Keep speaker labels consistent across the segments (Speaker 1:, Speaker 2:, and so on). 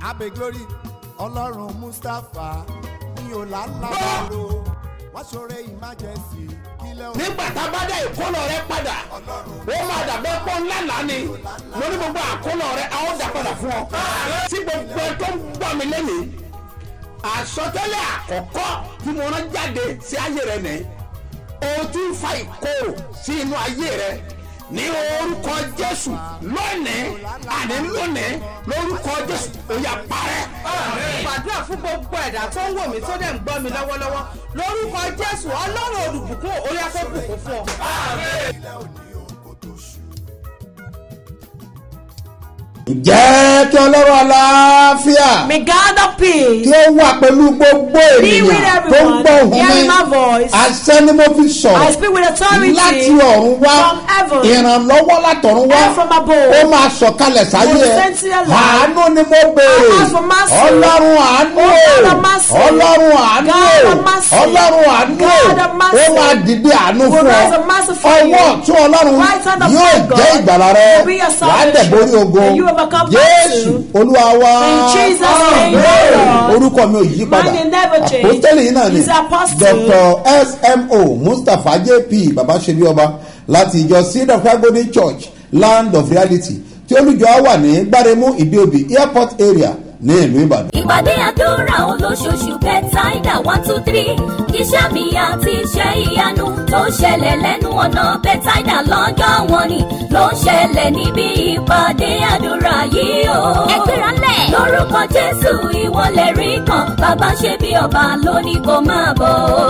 Speaker 1: abe glory ọlọ́run mustapha ní ọ̀làlábàrò wọ́n ṣoore emergency kílẹ̀ òun.
Speaker 2: nígbà tá a bá dá ìkólọ rẹ padà ó máa dàbẹ́ pọ́ ńlá lánìí mo ní gbogbo àkólọ rẹ a ó dà padà fún ọ. tí gbogbo ẹ tó ń gbọ́ mi lẹ́nìí àsọtẹ́lẹ̀ àkọ́kọ́ tí mo rán jáde sí ayé rẹ nìyí o ti ń fa ìkorò sí inú ayé rẹ ní orúkọ jésù lónìí àní lónìí lórúkọ jésù ó yá parẹ́.
Speaker 3: gbàdúrà fún gbogbo ẹ̀dá tó ń wò mí tó dẹ̀ ń gbọ́ mi lọ́wọ́lọ́wọ́ lórúkọ jésù ọlọ́run olùbùkún orí afẹ́ bùkún fún ọ.
Speaker 2: ǹjẹ́ kí ọlọ́run aláfíà
Speaker 4: May God of peace
Speaker 2: kí ó wà pẹ̀lú gbogbo
Speaker 4: be with
Speaker 2: ènìyàn tó ń
Speaker 4: everyone
Speaker 2: gbọ́ òun
Speaker 4: hearing
Speaker 2: mi
Speaker 4: my voice.
Speaker 2: àṣẹ ni mo fi
Speaker 4: I
Speaker 2: sọ̀rọ̀
Speaker 4: speak with authority
Speaker 2: láti ọ̀run wá
Speaker 4: from heaven
Speaker 2: ìrànlọ́wọ́ látọ̀run wá
Speaker 4: and from above.
Speaker 2: ó máa sọ̀kalẹ̀ sáyé
Speaker 4: Will
Speaker 2: ẹ̀
Speaker 4: send to your life.
Speaker 2: àánú ni mo béèrè
Speaker 4: I ask for mercy.
Speaker 2: ọlọ́run àánú
Speaker 4: Oh, God of mercy.
Speaker 2: ọlọ́run àánú
Speaker 4: God of mercy.
Speaker 2: ọlọ́run àánú
Speaker 4: God of mercy.
Speaker 2: ó máa dìde àánú
Speaker 4: Will
Speaker 2: fún ọ
Speaker 4: rise a mercy for you.
Speaker 2: ọwọ́ ọ̀tún ọlọ́run
Speaker 4: Right hand of
Speaker 2: yóò
Speaker 4: God
Speaker 2: jẹ́ ìgbàlá rẹ
Speaker 4: will be your
Speaker 2: wàá dẹ̀
Speaker 4: salvation.
Speaker 2: borí ogun
Speaker 4: And you overcome
Speaker 2: jésù
Speaker 4: battle.
Speaker 2: olúwa wá
Speaker 4: In Jesus' name, Lord.
Speaker 2: orúkọ mi ò yí padà
Speaker 4: My name never change.
Speaker 2: àpòtẹ́lẹ̀ yìí náà ni
Speaker 4: He's apostle.
Speaker 2: dr smo mustapha jp babaṣebi ọba láti ìjọ seed of christ golden church land of reality tí olùjọ wà ní gbáremú ìdíòbí airport area ní ìlú ìbàdàn.
Speaker 5: ìpàdé àdúrà olóṣooṣù bẹ́tàìdà one two three iṣẹ́ mi àti iṣẹ́ ìyanu tó ń ṣẹlẹ̀ lẹ́nu ọ̀nà bẹ́tàìdà lọ́jọ́ wọn ni ló ń ṣẹlẹ̀ níbi ìpàdé àdúrà yìí o. ẹgbẹ́ra lẹ̀. lórúkọ jésù ìwọlẹ̀ rí kan bàbá ṣe bí ọba lónìí kò máa bọ̀.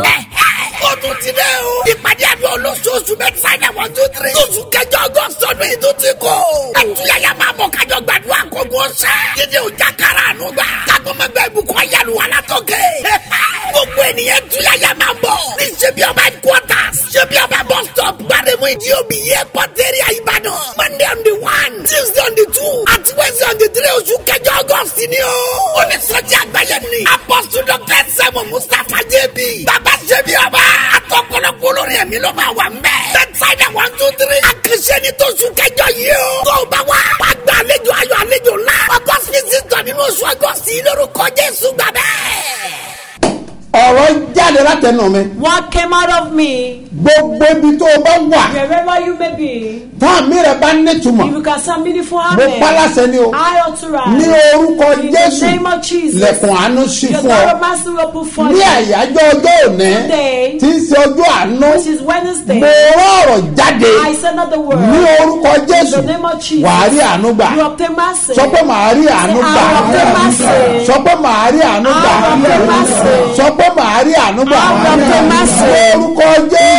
Speaker 6: ó tún ti dẹ́ o. ìpàdé àdúrà olóṣooṣù mẹ́tàlá one two three. oṣù kẹjọ ọgọ́sì ọdún yìí tó ti kọ́. ẹtúyàyà máa bọ̀ kájọ gbàdúrà kókó ṣẹ́. dídé ọjà kára àánú gbà. kágbọ́mọgbẹ́ ìbùkún ayélu alátọ́kẹ́. gbogbo ènìyàn túyàyà máa bọ̀. ní ṣebí ọba headquarters. ṣebí ọba bus stop. gbàdémù ìdí omi yẹ pọ́tẹ́rì àyíbàdàn. monday on the one tuesday on the two àti wednesday on the three oṣù kẹjọ ọgọ́sì ni o. ó ní sọ́jà àgbáyé ni. apọ́sù dr sẹ́mu mustapha jb. bàbá ṣebí ọba. àtọkọlọpọ olórí ẹ̀mí ló máa wà mbẹ́. bẹ́tsáìdà one two three. àkànṣe ni tó sùn kẹjọ yìí o. tó o bá wá. wàá gba àlejò ayọ̀ àlejò ńlá. ọgọ́sì sísítọ̀ nínú oṣù ọgọ́sì lórúkọ jésù gbàgbẹ́
Speaker 2: ọ̀rọ̀ jáde látẹnu mi
Speaker 4: What came out of me,
Speaker 2: gbogbo ibi tó o bá wà
Speaker 4: wherever you may be,
Speaker 2: táàmì rẹ bá nítumọ̀
Speaker 4: if you can sound meaningful
Speaker 2: mo
Speaker 4: amen.
Speaker 2: pálásẹ ni o
Speaker 4: I authorize.
Speaker 2: ní orúkọ
Speaker 4: In the
Speaker 2: jésù
Speaker 4: name of Jesus.
Speaker 2: lẹ̀kùn àánú sí
Speaker 4: Your
Speaker 2: fún
Speaker 4: God
Speaker 2: ọ
Speaker 4: of mercy will open for
Speaker 2: ní
Speaker 4: you.
Speaker 2: àyájọ́ ọjọ́ òní
Speaker 4: Today,
Speaker 2: tí ń ṣe ọjọ́ àánú
Speaker 4: which is Wednesday,
Speaker 2: mo rán ọ̀rọ̀ jáde
Speaker 4: I send out the word.
Speaker 2: ní orúkọ jésù
Speaker 4: In the name of Jesus.
Speaker 2: wàá rí àánú gbà
Speaker 4: You obtain mercy.
Speaker 2: sọ pé màá rí àánú
Speaker 4: Say,
Speaker 2: gbà
Speaker 4: I obtain mercy.
Speaker 2: sọ pé màá rí àánú gbà
Speaker 4: I obtain mercy.
Speaker 2: sọ pé màá rí àánú gbà
Speaker 4: I obtain mercy.
Speaker 2: orúkọ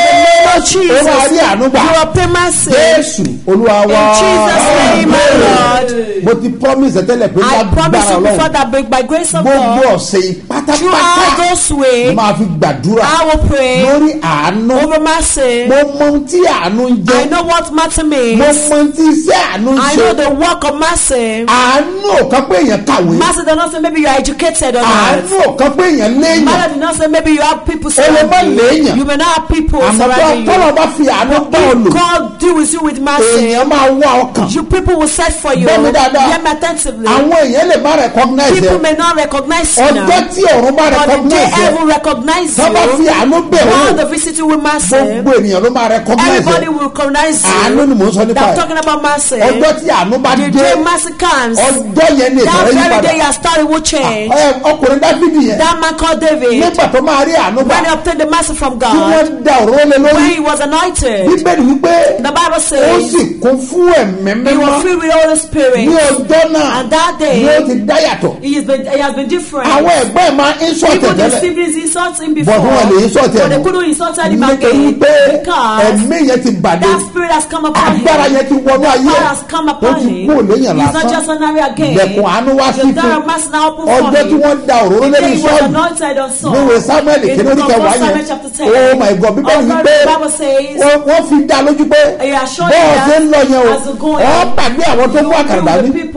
Speaker 2: jésù ó máa rí àánú gbà
Speaker 4: You obtain mercy.
Speaker 2: jésù olúwa
Speaker 4: In
Speaker 2: wá
Speaker 4: Jesus' name, my Lord.
Speaker 2: mo ti promise tẹ́lẹ̀ pé
Speaker 4: I promise
Speaker 2: lágbára
Speaker 4: you before
Speaker 2: ọlọ́run
Speaker 4: that by, by grace of
Speaker 2: gbogbo
Speaker 4: God,
Speaker 2: ọ̀sẹ̀ yìí
Speaker 4: throughout
Speaker 2: pátápátá
Speaker 4: this way,
Speaker 2: máa fi gbàdúrà
Speaker 4: I will pray
Speaker 2: lórí àánú
Speaker 4: over mercy.
Speaker 2: mo mọ ohun tí àánú ń
Speaker 4: I
Speaker 2: jẹ́
Speaker 4: know what mercy
Speaker 2: mo
Speaker 4: means.
Speaker 2: mọ ohun tí iṣẹ́ àánú ń
Speaker 4: I
Speaker 2: ṣe
Speaker 4: know the work of mercy.
Speaker 2: àánú ò kan pé èèyàn kàwé
Speaker 4: Mercy does not say maybe you are educated or
Speaker 2: àánú
Speaker 4: not.
Speaker 2: ò kan pé èèyàn léèyàn
Speaker 4: Mercy does not say maybe you have people
Speaker 2: lè má
Speaker 4: surrounding
Speaker 2: léèyàn.
Speaker 4: you. You may not have people
Speaker 2: àmọ́ tó
Speaker 4: surrounding
Speaker 2: tọ́lọ̀
Speaker 4: you.
Speaker 2: bá fi àánú bá ọ lò
Speaker 4: God deal with you with mercy.
Speaker 2: èèyàn máa wá ọkàn
Speaker 4: You people will search for you.
Speaker 2: Gbọ́ mi dáadáa.
Speaker 4: Hear me attentively.
Speaker 2: àwọn èèyàn lè má recognize
Speaker 4: People
Speaker 2: ẹ
Speaker 4: may not recognize you now.
Speaker 2: ọjọ́ tí ọ̀run bá
Speaker 4: But the day
Speaker 2: recognize ẹ
Speaker 4: heaven recognize
Speaker 2: tó bá fi
Speaker 4: you,
Speaker 2: àánú bẹ̀
Speaker 4: God
Speaker 2: wọ́n
Speaker 4: the visit you with mercy.
Speaker 2: gbogbo ènìyàn ló máa recognize
Speaker 4: Everybody
Speaker 2: ẹ
Speaker 4: will recognize
Speaker 2: àánú ni
Speaker 4: you.
Speaker 2: mò ń sọ nípa
Speaker 4: I'm
Speaker 2: ẹ
Speaker 4: talking about mercy.
Speaker 2: ọjọ́ tí àánú bá
Speaker 4: The
Speaker 2: dé
Speaker 4: day mercy comes,
Speaker 2: ọjọ́ yẹn ni
Speaker 4: that
Speaker 2: ìtọ́rẹ́ yí
Speaker 4: very
Speaker 2: padà
Speaker 4: day your story will change.
Speaker 2: Ẹ, ọkùnrin dáfídì yẹn
Speaker 4: That man called David,
Speaker 2: nígbà tó máa rí àánú gbà
Speaker 4: when he obtained the mercy from
Speaker 2: tí
Speaker 4: God,
Speaker 2: wọ́n da òróró lé
Speaker 4: when
Speaker 2: lórí
Speaker 4: he was anointed,
Speaker 2: bíbélì wípé
Speaker 4: the Bible
Speaker 2: ó
Speaker 4: says
Speaker 2: sì kún fún ẹ̀mí
Speaker 4: he
Speaker 2: mímọ́
Speaker 4: was filled with the Holy
Speaker 2: ní
Speaker 4: Spirit.
Speaker 2: ọjọ́ náà
Speaker 4: And that day,
Speaker 2: ni ó ti dá yàtọ̀
Speaker 4: He has been, he has been different.
Speaker 2: àwọn ẹ̀gbọ́n ẹ̀ máa ń sọ
Speaker 4: People the
Speaker 2: tẹ̀tẹ̀lẹ̀
Speaker 4: siblings insult him before.
Speaker 2: But wọn lè insult
Speaker 4: But
Speaker 2: him.
Speaker 4: they couldn't insult him
Speaker 2: nítorí
Speaker 4: again.
Speaker 2: pé
Speaker 4: Because
Speaker 2: ẹ̀mí yẹn ti bàdé
Speaker 4: that spirit has come upon him.
Speaker 2: agbára yẹn ti wọnú ayé
Speaker 4: Power
Speaker 2: ẹ̀
Speaker 4: has come
Speaker 2: ó
Speaker 4: upon
Speaker 2: ti
Speaker 4: him.
Speaker 2: kú òléyàn
Speaker 4: He's not
Speaker 2: lásán
Speaker 4: just ordinary again.
Speaker 2: lẹ̀kùn àánú wá sí
Speaker 4: The door
Speaker 2: fún
Speaker 4: of mercy now open for
Speaker 2: ọjọ́ tí
Speaker 4: him.
Speaker 2: wọ́n da òróró
Speaker 4: The
Speaker 2: lẹ́nu
Speaker 4: day he was
Speaker 2: sọ́ọ̀lù
Speaker 4: anointed on Saul.
Speaker 2: níwèé samuel
Speaker 4: In
Speaker 2: kìíní
Speaker 4: the
Speaker 2: orí
Speaker 4: book of
Speaker 2: kẹwàá
Speaker 4: Samuel
Speaker 2: yẹn
Speaker 4: chapter 10.
Speaker 2: oh my god bíbélì
Speaker 4: Also,
Speaker 2: wípé
Speaker 4: the Bible says,
Speaker 2: wọ́n wọ́n fi dá lójú pé
Speaker 4: He assured
Speaker 2: bọ́ọ̀
Speaker 4: you
Speaker 2: ṣe ń lọ yẹn o
Speaker 4: as you're going,
Speaker 2: ọ́ pàdé àwọn tó mú
Speaker 4: you will
Speaker 2: àkàrà
Speaker 4: be
Speaker 2: dání
Speaker 4: with people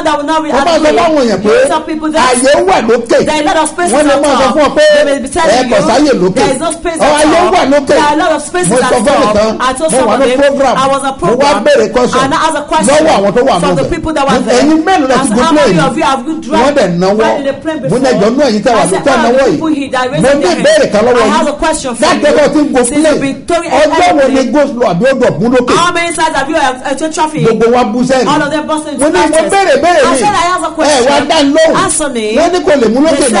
Speaker 4: one that will not be
Speaker 2: wọ́n bá sọ
Speaker 4: angry.
Speaker 2: fáwọn èèyàn pé
Speaker 4: You tell people that
Speaker 2: àyè wà lókè
Speaker 4: there are a lot of spaces
Speaker 2: wọ́n lè
Speaker 4: at
Speaker 2: máa sọ
Speaker 4: top.
Speaker 2: fún ọ pé
Speaker 4: They may be telling
Speaker 2: ẹ kò
Speaker 4: you
Speaker 2: sáyè lókè
Speaker 4: there is no space
Speaker 2: ọ
Speaker 4: at
Speaker 2: àyè
Speaker 4: top.
Speaker 2: wà lókè
Speaker 4: There are a lot of spaces
Speaker 2: mo
Speaker 4: at
Speaker 2: sọ fún
Speaker 4: top.
Speaker 2: nìkan
Speaker 4: I told
Speaker 2: mo
Speaker 4: some
Speaker 2: wà
Speaker 4: of
Speaker 2: ní
Speaker 4: them,
Speaker 2: program
Speaker 4: I was a
Speaker 2: mo wá
Speaker 4: program,
Speaker 2: béèrè question
Speaker 4: and I asked a question
Speaker 2: lọ́wọ́ àwọn tó wà
Speaker 4: from the
Speaker 2: nù
Speaker 4: people that were there.
Speaker 2: ẹ̀yin mélòó lẹ
Speaker 4: I
Speaker 2: ti
Speaker 4: said,
Speaker 2: gbé
Speaker 4: how
Speaker 2: plane
Speaker 4: many of you have you drive-
Speaker 2: wọ́n dẹ̀ náwó
Speaker 4: drive in the plane
Speaker 2: mo ní ẹjọ́ nú ẹ̀yin tẹ́ wà
Speaker 4: I
Speaker 2: ní
Speaker 4: said,
Speaker 2: tẹ́
Speaker 4: all
Speaker 2: náwó
Speaker 4: the
Speaker 2: yìí
Speaker 4: people here that
Speaker 2: mo
Speaker 4: raised
Speaker 2: ní
Speaker 4: their hand.
Speaker 2: ìbéèrè kan lọ́wọ́
Speaker 4: I have a
Speaker 2: yìí
Speaker 4: question for
Speaker 2: láti
Speaker 4: you.
Speaker 2: ẹgbẹ́ tí ń go
Speaker 4: Since you've
Speaker 2: plane
Speaker 4: been towing
Speaker 2: ọjọ́ wo ni
Speaker 4: airplane,
Speaker 2: go slow àbí ó dọ̀ kún lókè
Speaker 4: How many times have you uh, uh, traffic?
Speaker 2: gbogbo wa bú sẹ́yìn
Speaker 4: All of them busting
Speaker 2: mo ní mo
Speaker 4: into
Speaker 2: béèrè béèrè
Speaker 4: I
Speaker 2: mi
Speaker 4: said I have a
Speaker 2: ẹ
Speaker 4: question.
Speaker 2: wá dá lóhùn
Speaker 4: Answer me.
Speaker 2: wọ́n ní kò lè mú lókè
Speaker 4: They
Speaker 2: náà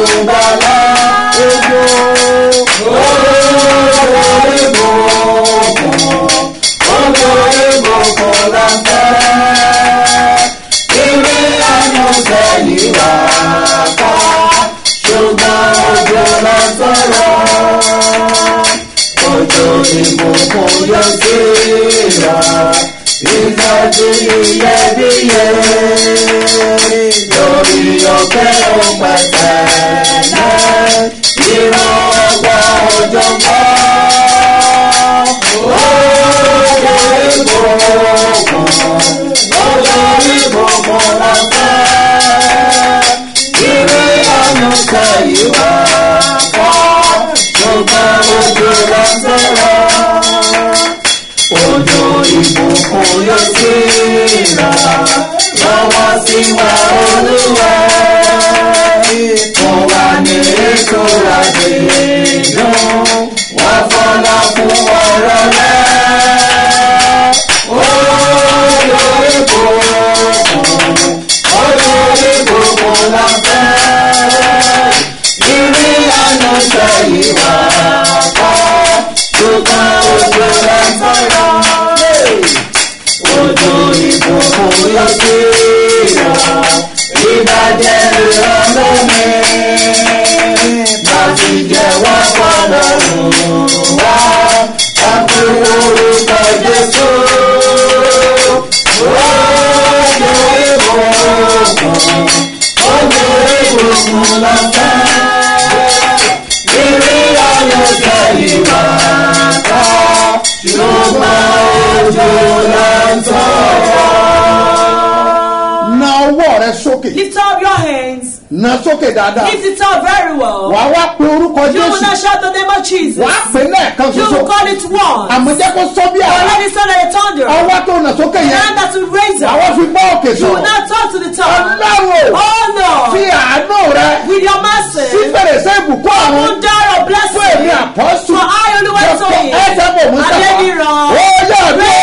Speaker 7: olùgbàlà ojú ojú ìbùkún ojú ìbùkún la fẹ́ ìwé àánú sẹ́yìn wá ká ṣùgbọ́n ojú la sọ̀rọ̀ ojú ìbùkún yóò sí ra ìtọ́jú iyebíye lórí ọ̀kẹ́ òpẹ̀tẹ̀ ìran ọgbà òjò mọ́ òjò ìbùkún òjò ìbùkún lọ́fẹ́ ìrì ọ̀nà sẹ́yìn wá kọ́ ṣùgbọ́n ojú lọ́sẹ̀ rọ̀ ojú ìbùkún yóò sí ra lọ́wọ́ sí wa olúwa fún wa ní ètò àdéhùn wá fọlá fún ọ̀rọ̀ rẹ̀ ojú ìbùkún ojú ìbùkún la fẹ́ ìrì àná sẹ́yìn wá kọ́ ṣùgbọ́n ojú rẹ̀ sọ̀rọ̀ ojú ìbùkún yóò sí ra ìbàjẹ́ ìrọ̀lẹ́ mi láti jẹ́wọ́ fọlọ́run wá kápẹ́ orúkọ jésù ojú ìbùkún ojú ìbùkún lọ́fẹ́ ìrì ayọ̀ sẹ́yìn wá ká ṣùgbọ́n ojú lọ́sọ̀rọ̀.
Speaker 2: na ọwọ́ rẹ sókè
Speaker 4: Lift up your hands.
Speaker 2: na sókè dáadáa
Speaker 4: Lift it up very well.
Speaker 2: wàá wá pe orúkọ
Speaker 4: You will
Speaker 2: jésù
Speaker 4: not shout the name of Jesus.
Speaker 2: wàá pè lẹ́ẹ̀kan
Speaker 4: You
Speaker 2: ṣoṣo
Speaker 4: will call it once.
Speaker 2: àmọ́ jẹ́ kó sọ bí
Speaker 4: But
Speaker 2: àrá
Speaker 4: let it sound like a thunder.
Speaker 2: ọwọ́ tó nà sókè
Speaker 4: The
Speaker 2: yẹn
Speaker 4: hand that will raise
Speaker 2: wàá wá
Speaker 4: up.
Speaker 2: fi gbọ́ òkè
Speaker 4: You will
Speaker 2: sọ̀rọ̀
Speaker 4: not talk to the tongue.
Speaker 2: ọlọ́run
Speaker 4: Oh
Speaker 2: fi
Speaker 4: no.
Speaker 2: àánú rẹ
Speaker 4: With your mercy.
Speaker 2: sí fèrèsé ìbùkún àwọn
Speaker 4: Open door of
Speaker 2: fún èmi
Speaker 4: blessing.
Speaker 2: àpọ́sù
Speaker 4: For I only went to
Speaker 2: dr
Speaker 4: him.
Speaker 2: ẹ̀dẹ́gbò mustapha
Speaker 4: Adéníran.
Speaker 2: ó yà mí.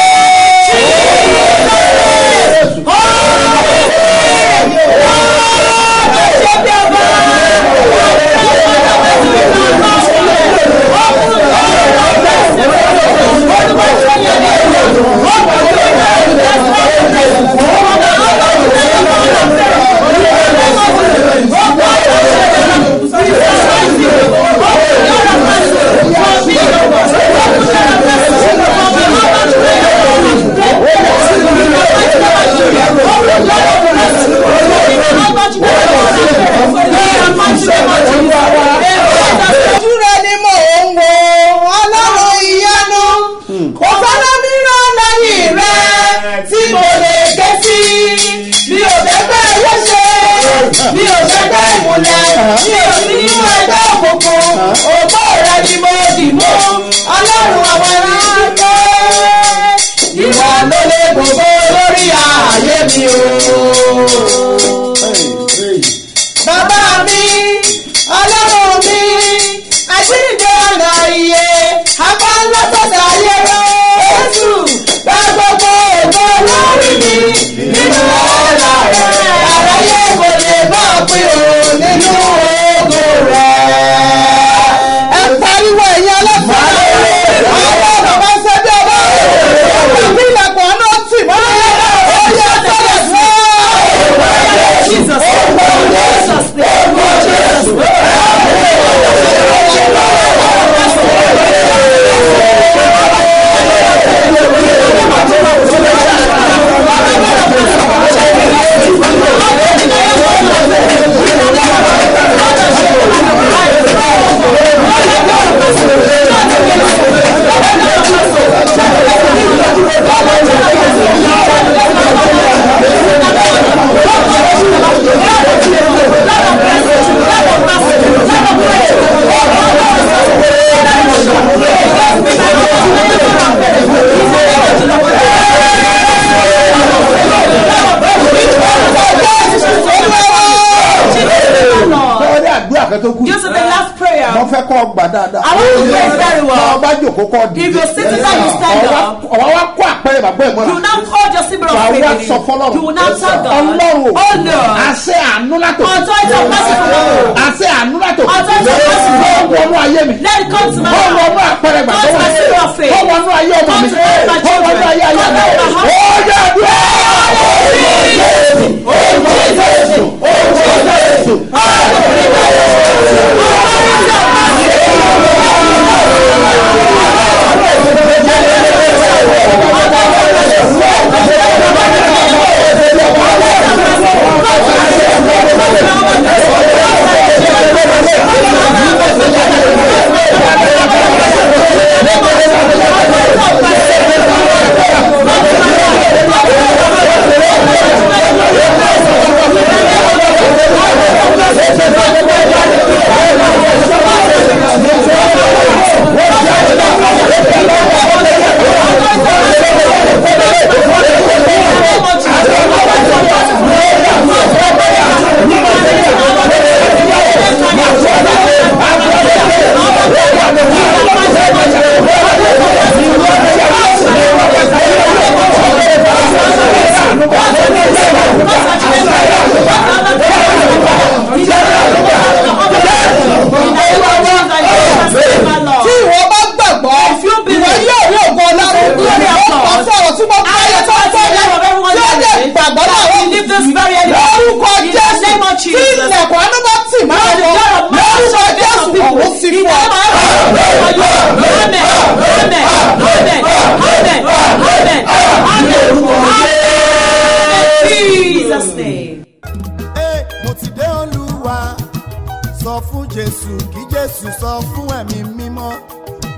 Speaker 3: ojú rẹ ni mò ń wo ọlọ́run ìyanu kò sọ́nà mìíràn lẹ́yìn rẹ tí mo lè ké sí mi ò fẹ́gbẹ́ owó ṣe mi ò fẹ́gbẹ́ ìmùlẹ̀ mi ò sí nínú ẹgbẹ́ òkùnkùn ògbó rẹ ni mo dì mú ọlọ́run àwọn ẹranko ìwà ló lè gbogbo lórí ààyè mi o bàbá mi ọlọ́run mi àjíǹde ọ̀nà iye apá ńlá sọ̀tà ayé rẹ̀ jésù gba gbogbo ògbó lórí mi nínú ọ̀la rẹ̀ àráyé kò lè bá pín o nínú ògo rẹ̀. ẹ pariwo ẹ̀yin ọlọ́pàá àwọn bàbá sẹ́bí ọba ọba bí ilẹ̀kùn ọ̀nà tì mọ́ ó yẹ sọ́dọ̀ fún ọ.
Speaker 4: Jesus. Jesus.
Speaker 2: lọ́wọ́dé àdúrà kan tó kù
Speaker 4: This is the last prayer.
Speaker 2: mo fẹ́ kọ́ gbà dáadáa.
Speaker 4: I want to pray very well.
Speaker 2: tọ́ ọba jòkó kọ́ di.
Speaker 4: If you're sitting down, you stand up.
Speaker 2: ọ̀wá wa kó àpẹẹrẹ bàbá ẹ̀
Speaker 4: You
Speaker 2: mọ́ra.
Speaker 4: will now hold your symbol of
Speaker 2: wà á
Speaker 4: faith.
Speaker 2: wá
Speaker 4: in
Speaker 2: sọ
Speaker 4: it.
Speaker 2: fọlọ́run.
Speaker 4: You will now tell God.
Speaker 2: ọlọ́run o.
Speaker 4: Oh Lord.
Speaker 2: àṣẹ àánú látò.
Speaker 4: Authority of mercy from above.
Speaker 2: àṣẹ àánú látò.
Speaker 4: Authority of mercy from
Speaker 2: kọ́
Speaker 4: above.
Speaker 2: wọnú ayé mi.
Speaker 4: Let it come to my
Speaker 2: kọ́
Speaker 4: heart.
Speaker 2: wọnú àpẹẹrẹ
Speaker 4: Come
Speaker 2: gbàgbọ́
Speaker 4: to my
Speaker 2: mi.
Speaker 4: symbol of faith.
Speaker 2: kọ́ wọnú ayé ọmọ
Speaker 4: Come
Speaker 2: mi.
Speaker 4: to my
Speaker 2: kọ́ wọnú
Speaker 4: children.
Speaker 2: ayé ayé
Speaker 4: Come
Speaker 2: mi.
Speaker 4: to my house.
Speaker 2: ó yẹ dúró.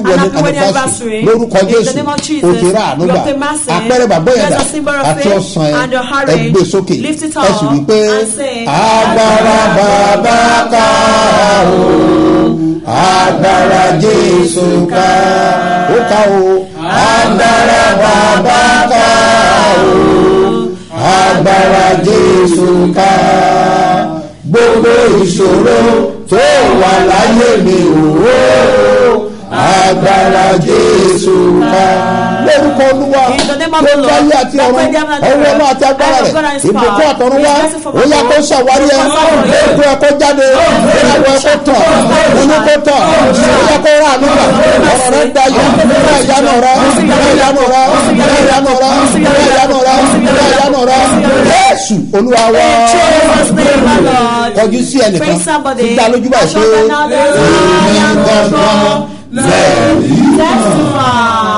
Speaker 8: and
Speaker 9: wedding
Speaker 8: happy wedding
Speaker 9: anniversary
Speaker 8: anniversary.
Speaker 9: lórúkọ
Speaker 8: In the
Speaker 9: jésù
Speaker 8: name of Jesus,
Speaker 9: o ti rà àánú
Speaker 8: you
Speaker 9: gbà
Speaker 8: obtain mercy.
Speaker 9: àpẹẹrẹ bàbá
Speaker 8: There's
Speaker 9: yẹ̀dá
Speaker 8: a symbol of
Speaker 9: àti
Speaker 8: faith
Speaker 9: ọ̀sán ẹ̀
Speaker 8: and your courage.
Speaker 9: ẹgbẹ́ sókè
Speaker 8: Lift it
Speaker 9: ẹ sì
Speaker 8: up
Speaker 9: wí pé
Speaker 8: and say,
Speaker 9: agbára bàbá ká o agbára jésù ká ó ká o agbára bàbá ká o agbára jésù ká gbogbo ìṣòro tó wà láyé mi o agbára jésù ká. lórúkọ olúwa
Speaker 4: In the name
Speaker 9: tó
Speaker 4: of the Lord,
Speaker 9: dáyé àti
Speaker 4: that
Speaker 9: ọ̀run
Speaker 4: way them and
Speaker 9: ọwọ́
Speaker 4: the
Speaker 9: ọmọ àti agbára
Speaker 4: and
Speaker 9: rẹ̀
Speaker 4: of God and his
Speaker 9: ìbùkún
Speaker 4: power,
Speaker 9: àtọ̀run
Speaker 4: his
Speaker 9: wá
Speaker 4: blessing from
Speaker 9: ó yá
Speaker 4: above,
Speaker 9: kó ṣàwárí ẹ
Speaker 4: his power,
Speaker 9: ètò ẹ kó jáde ìrìnàjò ẹ kó tàn inú kó tàn ó yá kó rà nígbà ọ̀rọ̀ rẹ dayọ̀ bẹ́ẹ̀ ìyanu rẹ bẹ́ẹ̀ ìyanu rẹ bẹ́ẹ̀ ìyanu rẹ bẹ́ẹ̀ ìyanu rẹ bẹ́ẹ̀ ìyanu rẹ jésù olúwa wá
Speaker 4: In Jesus' name, my Lord.
Speaker 9: kọjú sí ẹnìkan
Speaker 4: Praise somebody.
Speaker 9: tí dá lójú báyìí
Speaker 4: Shout
Speaker 9: pé
Speaker 4: them now, there's I am
Speaker 9: gangan lẹ́ẹ̀rí.
Speaker 4: Testify.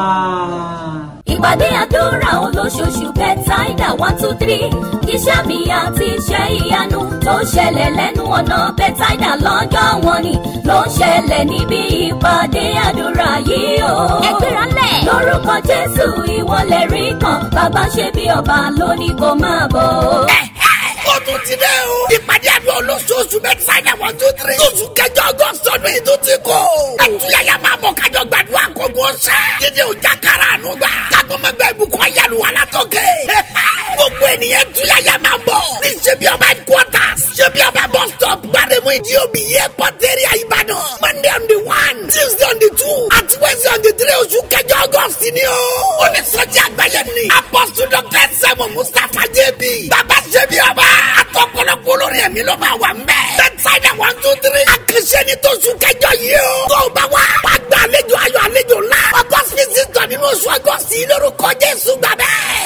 Speaker 5: ìpàdé àdúrà olóṣooṣù bẹ́tàìdà one two three iṣẹ́ mi àti iṣẹ́ ìyanu tó ṣẹlẹ̀ lẹ́nu ọ̀nà bẹ́tàìdà lọ́jọ́ wọn ni ló ń ṣẹlẹ̀ níbi ìpàdé àdúrà yìí o. ẹgbẹ́ra lẹ̀. lórúkọ jésù ìwọlẹ̀ rí kan bàbá ṣe bí ọba lónìí kò máa bọ̀.
Speaker 6: ó tún ti dẹ́ o. ìpàdé àdúrà olóṣooṣù mẹ́tàlá one two three. oṣù kẹjọ ọgọ́sọ ní ìlú ti kó. ẹtúyàyà máa bọ̀ kájọ gbàdúrà kókó ọ̀sẹ̀. dídé ọjà kára àánú gbà. kágbọ́mọgbẹ́ ìbùkún ayélu wà látọ̀kẹ́. gbogbo ènìyàn túyàyà máa bọ̀. ní ṣebí ọba headquarters. ṣebí ọba bus stop. gbàdémù ìdí omi yẹ pọ́tẹ́rì ìbàdàn. monday on the one tuesday on the two àti wednesday on the three oṣù kẹjọ ọgọ́sì ni o. onísọjí àgbáyé ni. apọ́sù dr sẹ́mu mustapha jẹ́bi. bàbá ṣebí ọba. àtọkọlọpọ olórin ẹ̀mí ló máa wà mbẹ́. bẹ́tsáìdà one two three. àkànṣe ni tó oṣù kẹjọ yìí o. tó o bá wá. wàá gba àlejò ayọ̀ àlejò ńlá. ọgọ́sì ní sísọ nínú oṣù ọgọ́sì lórúkọ jésù gbàgbẹ́.